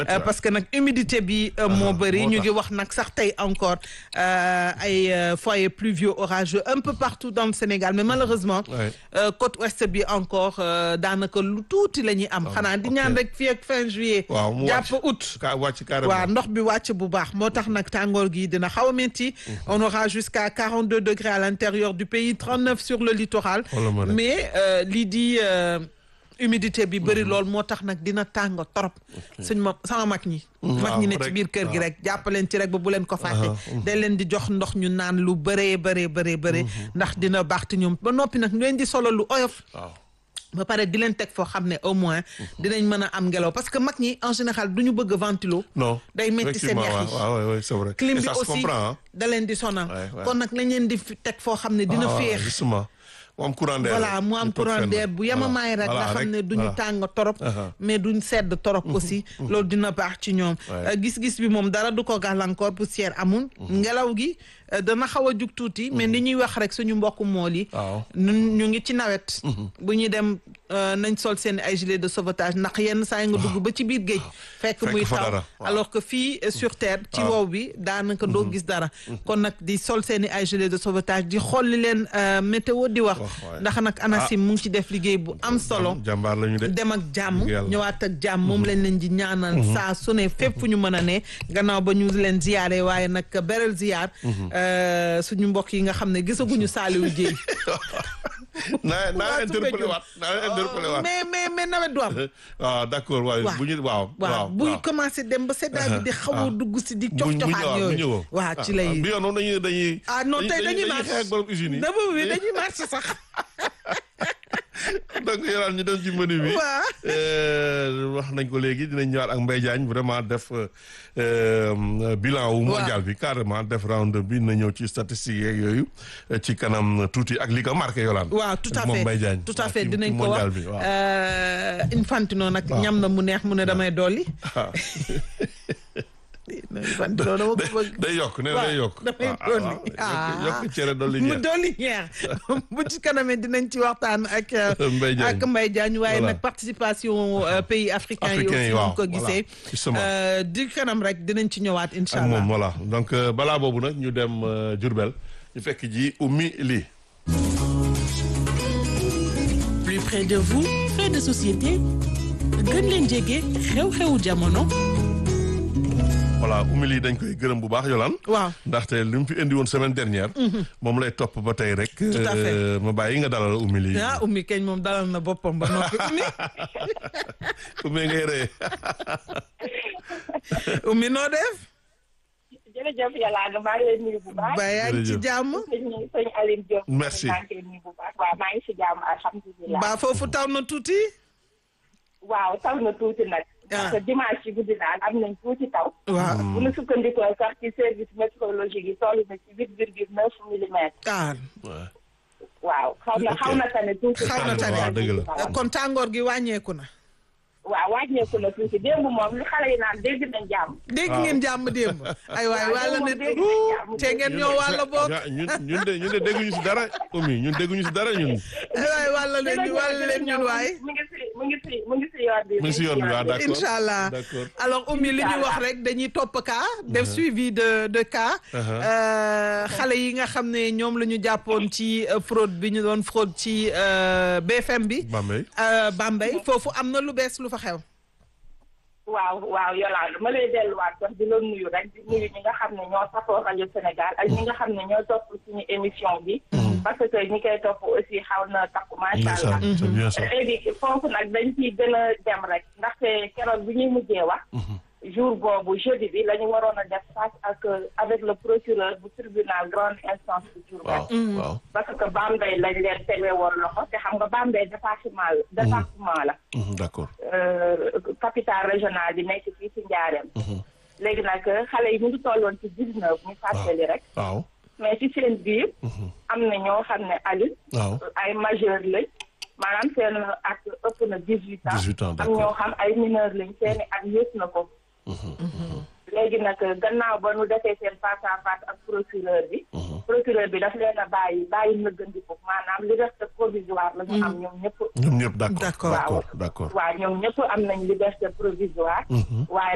Euh, parce que nag humidité bi euh, moo bëri moo ñu tax. ngi wax nag sax tey encore euh, ay euh, foyers pluvieux orageux un peu partout dans le Sénégal mais malheureusement Ouais. euh, côte ouest bi encore euh, daanaka lu tuuti la ñuy am xanaa di ok. ñaan rek fii ak fin juillet waaw mu jàpp wàcc. août ka wàcc carrément. waaw ndox bi wàcc bu baax moo tax nag tàngoor gi dina xaw a métti on aura jusqu'à 42 degrés à l'intérieur du pays 39 sur le littoral Xoolal ma rek. mais euh, lii di euh, humidité bi bëri lool moo tax nag dina tàng torop suñ ma sama mag ñi mag ñi ne ci rek, biir kër gi waaw. rek jàppaleen ci rek ba bu leen ko fàtte day leen di jox ndox ñu naan lu bëree bëree bëree bëree ndax dina baax te ñoom ba noppi nag ñu leen di solo lu oyof waaw. ba pare di leen teg foo xam ne au moins dinañ mën a am ngelaw parce que mag ñi en général du ñu bëgg ventilo non. day métti seen effectivement, yax yi waaw waaw waaw c'est vrai. clim Et bi ça se aussi comprend hein. da leen di sonal Ouais, ouais. kon nag lañ leen di fi teg foo xam ne dina Ah, féex justement mu am courant d'air. voilà mu am ñu toog courant fenn. d'air bu yemamaay rek Voilà, nga xam ne duñu voilà. tàng torop Aha. mais duñ sedd torop aussi loolu dina baax ci ñoom Ouais. Euh, gis-gis bi moom dara du ko gàllankoor poussière amul ngelaw gi euh, dana xaw a jug tuuti mais ni ñuy wax rek suñu mbokku mool yi waaw. ñun ñu ngi ci nawet bu ñuy dem euh, nañ sol seen ay gilet de sauvetage ndax yenn saa yi nga dugg ba ci biir géej fekk Fekk muy fa taw dara, waaw. alors que fii euh, sur terre ci waaw. wow bi daanaka doo gis dara kon nag di sol seen i ay gilet de sauvetage di xool li leen euh, météo di wax Wax, waay. ndax nag ANACIM mu ngi ci def liggéey bu am solo jàmbaar la ñu de. dem ak jàmm Dëgg yàlla. ñëwaat ak jàmm moom lañ leen di ñaanal saa su ne fépp fu ñu mën a ne gannaaw ba ñu leen ziyaare waaye nag beral ziyaar euh, suñu mbokk yi nga xam ne gisaguñu Saliou Dieng naa naa Waa interpellé Soumbédioune. waat naa interpellé waat. mais mais mais nawet du am waaw d'accord waaw waaw. bu ñu waaw. waaw buy commencé dem ba seddaay bi di xaw a dugg si di cof cofaat yooyu waaw ci lay bi yoon moom dañuy dañuy. ah non tey dañuy dañuy xeex ak borom usine yi. dama bi dañuy marché sax donc yoraan ñu dem ci menu bi. Waaw. Euh, wax nañ ko léegi dinañ ñëwaat ak Mbaye Diagne vraiment def euh, bilan wu mondial bi carrément def round bi na ñëw ci statistiques yeeg yooyu euh, ci kanam tuuti ak li ko marqué yolaan waaw tout à moom fait Mbaye Diagne tout à waaw, fait ci- dinañ ci ko mondial wax bi waaw. Euh, Infantino nag Waaw. ñam na mu neex mu ne damay dolli waaw. Infantino dama ko bëgg day yokk nee na day yokk. damay Ah, ah, dolli waaw. ah yokk yokk cere dolli mu ñeex. dolli ñeex bu ci kanamee dinañ ci waxtaan ak Mbaye Diagne. ak Mbaye Diagne waaye Voilà. nag participation euh, pays africains yi Africains yi, aussi waaw, ñu ko voilà. gisee Justement. Euh, di kanam rek dinañ ci ñëwaat incha ak moom allah voilà donc euh, balaa boobu nag ñu dem euh, Diourbel ñu fekk ji ummi lii. plus près de vous fait de société gën leen jege xew-xewu jamono voilà ummi lii dañ koy gërëm bu baax Yolaan. waaw ndaxte li mu fi indi woon semaine dernière. moom lay topp ba tey rek. Tout à fait. euh, ma bàyyi nga dalal ummi lii. ah ummi keñ moom dalal na boppam ba noppi ummi ummi ngay ree. ummi noo def jërëjëf yàlla nga maa ngi lay nuyu bu baax. ba yaa ngi ci Jërëjëf. jàmm sëñ sëñ Aline Diop. Merci. maa ngi koy nuyu bu baax waaw maa ngi si jàmm alhamdulilah. ba foofu taw na tuuti waaw taw na tuuti nag. Ah. parce que dimanche ci guddi daal am nañ tuuti taw. waaw bu ñu sukkandikoo sax ci service météorologique yi toll na ci huit virgule neuf millimètres. ah waaw. waaw xaw na xaw na tane tuuti. Xaw na tane. waaw, dëgg la. kon tàngoor gi wàññeeku na waaw wàññeeku na tuuti démb moom li xale yi naan dégg nañ jàmm. dégg ngeen jàmm démb ay waay Waaw, wàlla démb ne moom dégg nañ jàmm. te ngeen ñoo wàlla boog Ja- ñun ñun de ñun de dégguñu si dara ummi ñun dégguñu si dara ñun. ay waay wàlla leen ñu wàlla leen ñun waay mu ngi si mu ngi si mu ngi si yoon bi. mu ngi si yoon bi waaw d'accord incha allah d'accord. alors Oumy li ñu Inch'Allah. wax rek dañuy topp cas def suivi de de cas Euh, xale yi nga xam ne ñoom la ñu jàppoon ci euh, fraude bi ñu doon fraude ci euh, BFM bi Bambey. euh, Bambey foofu am na lu bees lu fa xew waaw waaw Yolande ma lay delluwaat sax di la nuyu rek di nuyu ñi nga xam ne ñoo safoo rajo Sénégal ak ñi nga xam ne ñoo topp suñu émission bi. parce que ñi koy topp aussi xaw na takku macha allah. Ndeysaan, c'est bien ça. léegi foofu nag dañ ciy gën a dem rek ndaxte keroog bi ñuy mujjee wax. jour boobu jeudi bi la ñu waroon a def face ak avec le procureur bu tribunal grande instance bu Diourbel. waaw waaw. parce que Bambey lañ leen tegee woon loxo te xam nga Bambey département la. département la. Mhm, d'accord. euh, capitale régionale bi nekk fii ci Njaareem. léegi nag xale yi ñu ngi tolloon ci dix neuf ñu fàttali rek. waaw. mais ci seen biir. am na ñoo xam ne Aliou. waaw. ay majeur lañ. maanaam seen at ëpp na dix huit ans. 18 ans, am d'accord. ñoo xam ay mineur lañ seeni at yées na ko. léegi nag gannaaw ba nu defee seen face à face ak procureur bi. procureur bi daf leen a bàyyi bàyyi nëggandiku maanaam liberté provisoire la ñu am ñoom ñëpp. ñoom ñëpp d'accord D'accord. d'accord d'accord. waaw ñoom ñëpp am nañ liberté provisoire. waaye